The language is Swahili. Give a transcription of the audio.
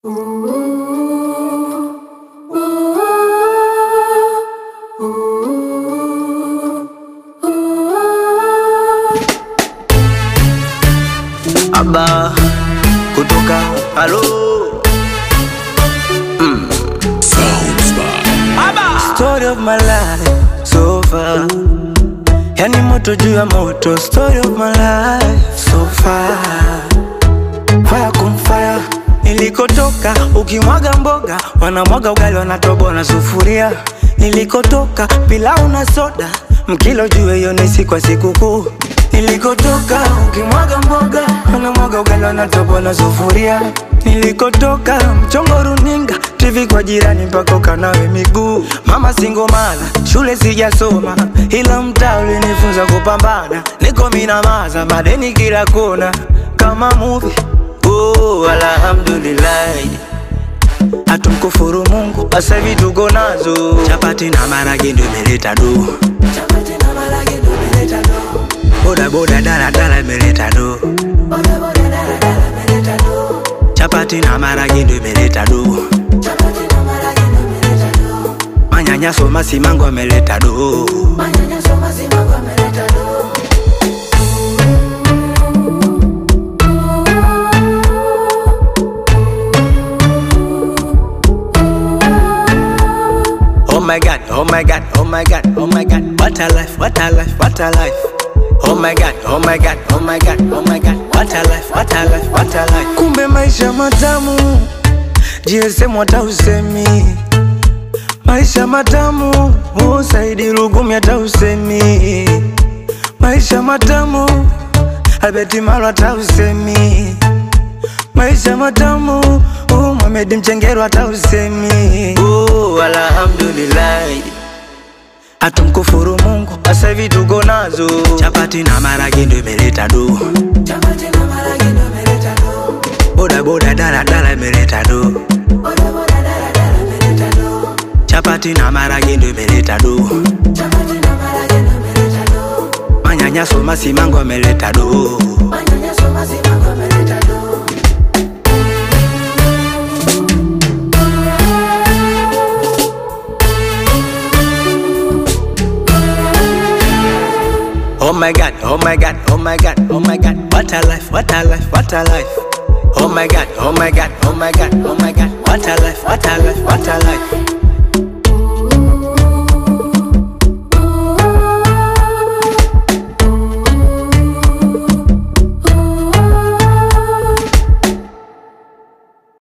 Aba kutoka halo Story of my life so far, yani moto juu ya moto. Story of my life so far, fire kum fire. Nilikotoka ukimwaga mboga, wanamwaga ugali, wanatoboa na sufuria. Nilikotoka pilau na soda, mkilo juu hiyo ni siku ya sikukuu. Nilikotoka ukimwaga mboga, wanamwaga ugali, wanatoboa na sufuria. Nilikotoka mchongo runinga, TV kwa jirani mpaka ukanawe miguu. Mama singomala, shule sijasoma, ila mtaa ulinifunza kupambana. Niko minamaza, madeni kila kona, kama movie. Oh, alhamdulillah hatumkufuru Mungu, sasa hivi tuko nazo chapati na marage ndio imeleta do, boda boda dala dala imeleta do, chapati na marage ndio imeleta do, manyanyaso masimango ameleta do. Oh my god, oh my god, oh my god, oh my god, what a life, what a life, what a life. Oh my god, oh my god, oh my god, oh my god, what a life, what a life, what a life. Kumbe maisha matamu, GSM hata usemi. Maisha matamu, oh Saidi Lugumi hata usemi. Maisha matamu, Albert Malo hata usemi. Maisha matamu, oh Mohamed Mchengero hata usemi. Oh, alhamdulillah. Hatumkufuru Mungu, sasa hivi tuko nazo chapati na marage ndio imeleta do, boda boda dala dala imeleta do, chapati na marage ndio imeleta do, manyanyaso masimango ameleta do. Oh my god, oh my god, oh my god, oh my god, what a life, what a life, what a life. Oh my god, oh my god, oh my god, oh my god, what a life, what a life, what a life.